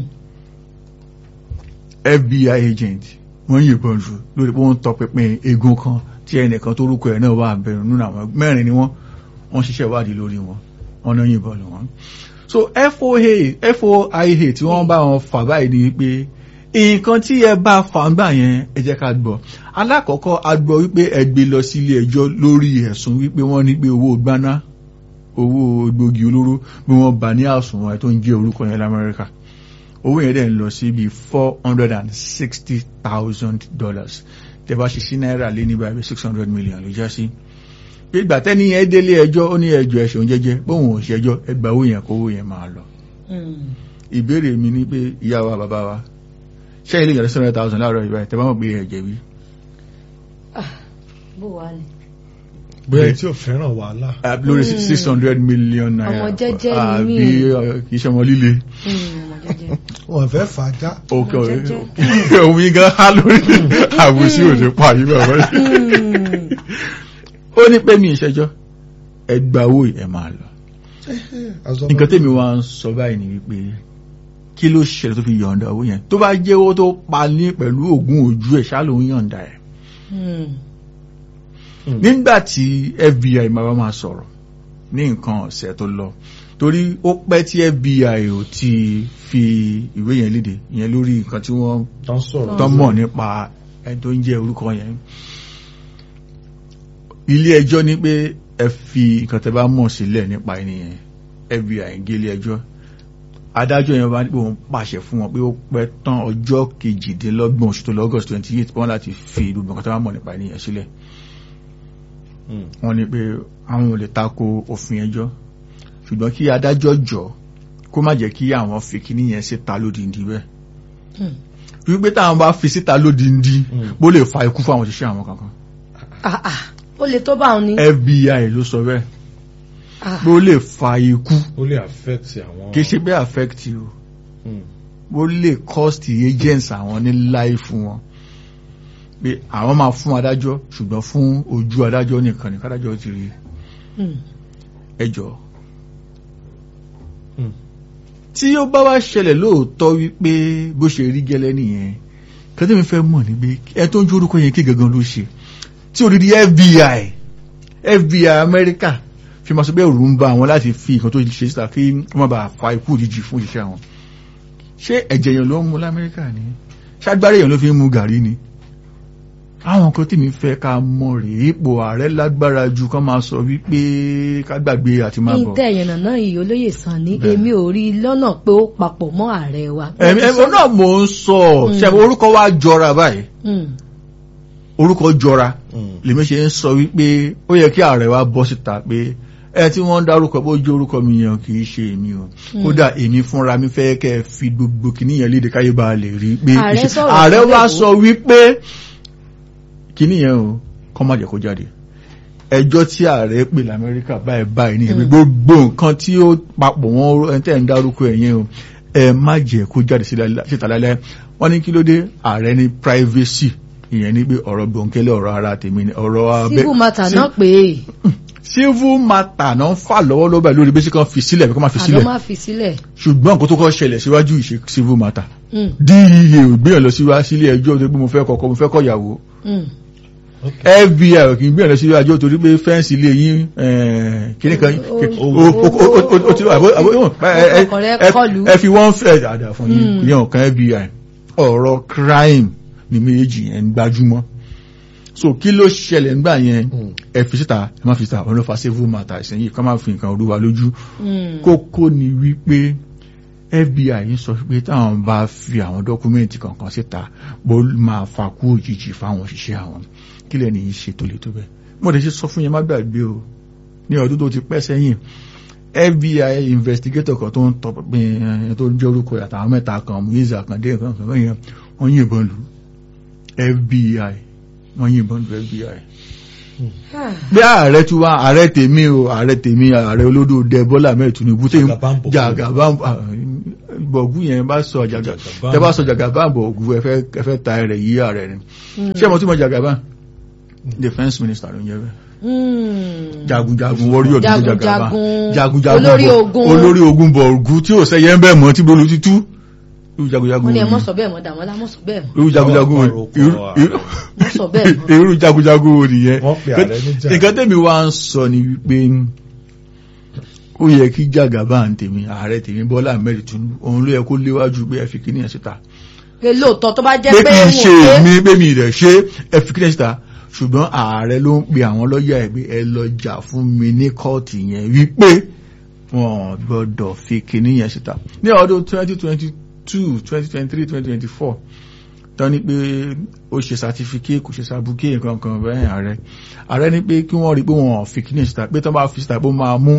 FBI agent wọ́n yìnbọn lù lórí pé wọ́n ń tọpinpin igun kan tí ẹnìkan tó rúkọ ẹ̀ náà wà bẹ̀rù nínú àwọn mẹ́rin ni wọ́n wọ́n ṣiṣẹ́ ìwádìí lórí wọn wọ́n náà yìnbọn lù wọ́n. so FOA FOIA tí wọ́n bá wọn fà báyìí ni pé nǹkan tí ẹ bá fà ń gbà yẹn ẹ jẹ́ ká gbọ́ alákọ̀ọ́kọ́ a gbọ́ wípé ẹ gbé lọ sí ilé ẹjọ́ lórí ẹ̀sùn wípé wọ́n ní pé owó gbaná owó egbògi olóró bí wọ́n bá ní àsùnwọ̀n ẹ̀ tó ń jẹ́ orúkọ yẹn lamẹ́ríkà owó yẹn dẹ̀ ń lọ sí bíi four hundred and sixty thousand dollars tẹ́ bá ṣe sí náírà lé ní báyìí six hundred million ló já sí pé ìgbà tẹ́ni yẹn délé ẹjọ́ ó ní ẹjọ́ ẹ̀ṣẹ̀ òun jẹ́jẹ́ bóun ò ṣẹjọ́ ẹgbà owó yẹn kó owó yẹn máa lọ
Mm.
ìbéèrè mi ni pé ìyá wa bàbá wa ṣé ilé ìyàrá seven hundred thousand láàárọ̀ ìbáyìí tẹ́ bá mọ̀ pé ẹ̀jẹ̀ bí
bó wà ní.
bóyá tí ò fẹ́ràn wàhálà
Ah, lórí six hundred million naira
Ọmọ jẹ́jẹ́ ni mí.
àbí uh, kì í ṣe ọmọ líle
Mm, ọmọ jẹ́jẹ́.
wọn fẹ́ fà á já
òkè
Ọmọ jẹ́jẹ́.
òun yín gan há lórí àbùsí òde pa yìí bàbá
Mm.
ó ní pé mi ìṣẹ́jọ́ ẹgbà owó ẹ̀ máa lọ nǹkan tèmi wá ń sọ báyìí ni wípé kí ló ṣẹlẹ̀ tó fi yọ̀ǹda owó yẹn tó bá jẹ́ owó tó pa ní pẹ̀lú oògùn ojú ẹ̀ ṣá ló ń yọ̀ǹda ẹ̀
Mm.
nígbà tí FBI máa bá máa sọ̀rọ̀ ní nǹkan ọ̀sẹ̀ tó lọ torí ó pẹ́ tí FBI ò ti fi ìwé yẹn léde ìyẹn lórí nǹkan tí wọ́n
tán sọ̀rọ̀
tán mọ̀ nípa ẹni tó ń jẹ́ orúkọ yẹn ilé ẹjọ́ ní pé ẹ fi nǹkan tẹ́ bá mọ̀ sílẹ̀ nípa ẹni yẹn FBI ń gé ilé ẹjọ́ adájọ́ yẹn bá ní pé òun pàṣẹ fún wọn pé ó pẹ́ tán ọjọ́ kejìdínlọ́gbọ̀n oṣù tó lọ August twenty eight wọ́n láti fi gbogbo nǹkan tẹ́ bá mọ̀ nípa ẹni yẹn sílẹ̀
Mm.
wọ́n ní pé àwọn ò lè tako òfin ẹjọ́ ṣùgbọ́n kí adájọ́ jọ kó má jẹ́ kí àwọn fi kíní yẹn síta lódìndí bẹ́ẹ̀
Mm.
wípé táwọn bá fi síta lódìndí
Mm.
bó lè fa ikú fún àwọn òṣìṣẹ́ àwọn kankan
Ah, ah. ó lè tó bá òun ní.
FBI ló sọ bẹ́ẹ̀
Ah.
bó lè fa ikú
ó lè affect àwọn
kì í ṣe bẹ́ẹ̀ affect you
Mm.
bó lè cost agents àwọn ní life wọn pé àwọn máa fún adájọ́ ṣùgbọ́n fún ojú adájọ́ nìkan ní kádájọ́ ti rí
Mm.
ẹjọ́
Mm.
tí ó bá wá ṣẹlẹ̀ lóòótọ́ wípé bó ṣe rí gẹ́lẹ́ nìyẹn kan tí mi fẹ́ mọ̀ ní pé ẹ tó ń jó orúkọ yẹn kí gangan ló ṣe tí odidi FBI FBI Amẹ́ríkà fi máa sọ pé òru ń bá àwọn láti fi nǹkan tó ṣe síta kí wọ́n má bàa fa ikú òjijì fún òṣìṣẹ́ àwọn ṣé ẹ̀jẹ̀ yẹn ló ń mu l'Amẹ́ríkà ni ṣágbárí yẹn ló fi ń mu gàrí ni àwọn nǹkan tí mi fẹ́ ká mọ̀ rèé ipò ààrẹ lágbára ju kán máa sọ wípé ká gbàgbé àti máa bọ̀
ìtẹ̀ ìyànnà náà yìí olóyè sàn ní
Bẹ́ẹ̀.
èmi ò rí i lọ́nà pé ó papọ̀ mọ́ ààrẹ wa.
ẹ̀mí ẹ̀mí náà mò ń sọ
Mm.
ṣe orúkọ wa jọra báyìí
Mm.
orúkọ jọra
Mm.
lèmi ṣe ń sọ wípé ó yẹ kí ààrẹ wa bọ́ síta pé ẹ tí wọ́n ń dárúkọ bó jẹ́ orúkọ mi yẹn kì í ṣe èmi o kódà èmi fúnra mi fẹ́ kẹ́ ẹ fi gbogbo kìíní yẹn léde káyé bá a lè rí pé
Ààrẹ
kì í ṣe-
sọ̀rọ̀
ààrẹ
kan
wa
lẹ́kọ̀ọ́.
sọ wípé kìíní yẹn o kọ́ má jẹ́ kó jáde ẹjọ́ tí ààrẹ pè lamẹ́ríkà báyìí báyìí ní ẹ̀mí gbogbo nǹkan tí ó papọ̀ wọn ẹni tẹ́ ń dárúkọ ẹ̀ yẹn o ẹ má jẹ́ kó jáde sílẹ̀- síta lálẹ́ wọ́n ní kí ló dé ààrẹ ní privacy ìyẹn ní pé ọ̀rọ̀ gbòǹkẹ́lẹ́ ọ̀rọ̀ ara tèmi ni ọ̀rọ̀ abẹ́
civil matter
sí-
náà pé
civil matter náà ń fà lọ́wọ́lọ́wọ́ báyìí lórí bí sí kan fi sílẹ̀ bí kò máa fi
àlọ́
sílẹ̀
máa fi sílẹ̀.
ṣùgbọ́n nǹkan tó kọ́ ṣẹlẹ̀ síwájú ìṣe civil matter
Mm.
DEA ò gbéyàn lọ síwá sílé ẹjọ́ tó pé mo fẹ́ kọ́kọ́ mo fẹ́ kọ́yàwó
Mm.
FBI ò kì í gbéyàn lọ síwá ẹjọ́ torí pé fẹ́ǹsì ilé yín kíní kan
O-
kí-
o-
o- o- o- o- o ti àbó àbó ẹ- ẹ-
ọkọ̀ rẹ̀
ẹ-
kọlù.
ẹ fi wọ́n fẹ́ dáadáa fún yín
Mm.
ìyẹn ọ̀kan FBI ọ̀rọ̀ crime ni méjì yẹn ń gbájúmọ́ so kí ló ṣẹlẹ̀ nígbà yẹn
Mm.
ẹ fi síta ẹ má fi síta ọ̀nà fa civil matter ìsẹ̀yìn ká má fi nǹkan olúwa lójú
Mm.
kókó ni wípé FBI ń sọ pé táwọn bá fi àwọn dọ́kúmẹ́ǹtì kankan síta bó máa fa kú òjijì fáwọn òṣìṣẹ́ àwọn kí lẹ́ni yìí ṣe tó lè tó bẹ́ẹ̀ mo lè ṣe sọ fún yẹn má gbàgbé o ní ọdún tó ti pẹ́ sẹ́yìn FBI investigator kan tó ń tọ pinpin ẹ̀ tó ń jẹ́ orúkọ ẹ̀ àtàwọn mẹ́ta kan muiza kan dé nǹkan kan bẹ́yẹn wọ́n yìnbọn lù FBI wọ́n yìnbọn lù FBI bí ààrẹ tí wá ààrẹ tèmi o ààrẹ tèmi ààrẹ olódò dẹ Bọ́lá Ahmed Tinubu tẹ
Jagabambo.
jagabambo bọ̀gú yẹn bá sọ jàgà
Jagabambo.
tẹ bá sọ jagabambo ògú ẹ fẹ́ ẹ fẹ́ ta ẹrẹ̀ yí ààrẹ ni ṣé mo tún mọ jagaba defence minister ló ń jẹ bẹ́ẹ̀
Hmm.
jagunjagun warrior ló ń jẹ jagaba
Jagunjagun,
jagunjagun
olórí
bọ̀-
ogun.
olórí ogun bọ̀gú tí ò sẹ́yẹ ń bẹ̀ mọ́ tí bolo ti tú irú jagunjagun
wọ́n ní ẹ
wo
mọ́
ni?
sọ bẹ́ẹ̀ mọ́ dàmọ́lá mọ́ sọ bẹ́ẹ̀ mọ́
irú jagunjagun wo ni?
Ọ̀rọ̀
Irú-
ọ̀rọ̀
irú-
mọ́ sọ bẹ́ẹ̀ mọ́.
irú jagunjagun wo nìyẹn
Wọ́n pe ààrẹ níjà.
nǹkan tẹ́mi wá ń sọ ni wípé ó yẹ kí jàgàbá ń tèmi ààrẹ tèmi Bọ́lá Ahmed Tinubu òun ló yẹ kó léwájú pé ẹ fi kíní ẹ̀ síta
pé lóòótọ́ tó bá jẹ́
pé
pé
kì í
wọ́n
ṣe
pé
èmi pé mi rẹ̀ ṣe ẹ fi kíní ẹ̀ síta ṣùgbọ́n ààrẹ ló ń pe àwọn lọ́ọ̀yà ẹ̀ pé ẹ lọ jà fún mi ní kóòtù yẹn wípé wọn gbọ́dọ̀ fi kíní yẹn síta ní ọdún 2022 2023 2024 tán ní pé ó ṣe certificate kò ṣe sàbùkẹ́ nǹkan kan bẹ́ẹ̀ ààrẹ ààrẹ ní pé kí wọ́n rí pé wọ́n fi kíní síta pé tán bá fi síta pé ó máa mú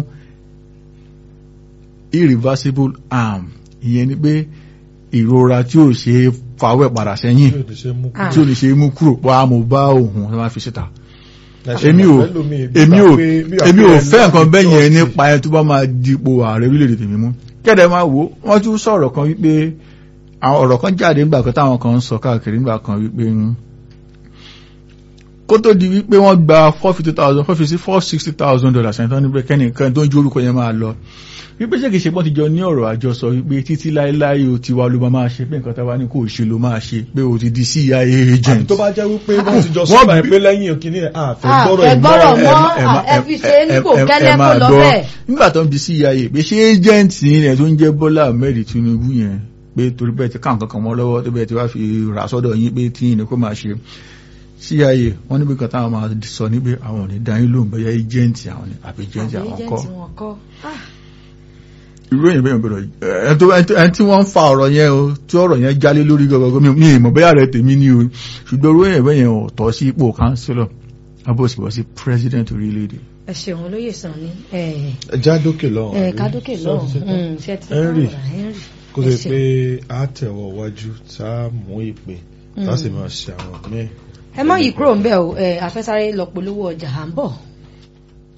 irreversible harm ìyẹn ni pé ìrora tí ò ṣe é fawẹ́ padà sẹ́yìn
Tí ò ní ṣe mú
Ah.
tí ò ní ṣe é mú kúrò wá mo bá òun tó máa fi síta
Ẹ̀ṣẹ̀
èmi ò
ẹlòmíì bí
èmi
wà
ò
pé- bí wà
èmi
pé
ò
ẹni
fẹ́ nǹkan
láti
bẹ́ẹ̀ yẹn
tọ́ọ̀tì.
nípa ẹni tó bá máa dipò ààrẹ orílẹ̀-èdè tèmi mú kẹ́dẹ̀ máa wò ó wọ́n tún sọ̀rọ̀ kan wípé àwọn ọ̀rọ̀ kan jáde nígbà kan táwọn kan ń sọ káàkiri nígbà kan wípé ń kó tó di wípé wọ́n gba four fifty thousand four fifty four sixty thousand dollars ẹni tó ní pé kẹ́nìkan tó ń jó orúkọ yẹn máa lọ wípé ṣé kìí ṣe pọ́n ti jọ ní ọ̀rọ̀ àjọsọ wípé títí láéláé o ti wá ló máa máa ṣe pé nǹkan táwa ní kò ṣe ló máa ṣe pé o ti di CIA
àbí
agent
tó bá jẹ́ wípé wọ́n ti jọ
Wọ́n
sọ́ba ẹ̀
bí-
pé lẹ́yìn òkìní ẹ̀ àfẹ́
Ah,
gbọ́rọ̀
fẹ́
ẹ̀
gbọ́rọ̀
mọ́
mọ́.
ẹ̀
ẹ má-
ẹ fi ṣe é nípò
ẹ- ẹ-
kẹ́lẹ́
ẹ máa
kó lọ
gbọ́.
bẹ́ẹ̀.
nígbà tó ń di CIA pé ṣé agent yẹn tó ń jẹ́ Bọ́lá Ahmed Tinubu yẹn pé torí bẹ́ẹ̀ ti káwọn kankan mọ́ lọ́wọ́ tó bẹ́ẹ̀ ti wá fi rà sọ́dọ̀ yín pé tí yín ni kó máa ṣe CIA wọ́n níbi kan táwọn máa sọ níbi àwọn ò ní dá yín lóhùn bẹ́ẹ̀ agent àwọn ni àbí agent
Àbí
àwọn
agent
kọ́
wọn kọ́. Ah,
irú èyàn bẹ́ẹ̀ gbọ́dọ̀ ẹni tó- ẹni tó- ẹni tí wọ́n ń fa ọ̀rọ̀ yẹn o tí ọ̀rọ̀ yẹn jálé lórí gọ́gọ́gọ́ mi mi ìmọ̀ bẹ́ẹ̀ rẹ̀ tèmi ní o ṣùgbọ́n irú èyàn bẹ́ẹ̀ yẹn ò tọ́ sí ipò councillor abóṣìbọ̀ sí president orílẹ̀-èdè
ẹ ṣeun olóyè sàn ní
ẹja dókè lọ́hùn
ẹ
àbí?
kádókè
Sọ
lọ́hùn
ti ṣe tán?
Mm, ṣe ti
Henry,
tán, Henry.
kó
Ẹ
ṣe
ṣeun.
pé a tẹ̀wọ̀ wájú tá a mú ìpè tá a sì máa ṣe àwọn míì
ẹ má yí kúrò ń bẹ̀ o ẹ afẹ́sáré lọ polówó ọjà à ń bọ̀.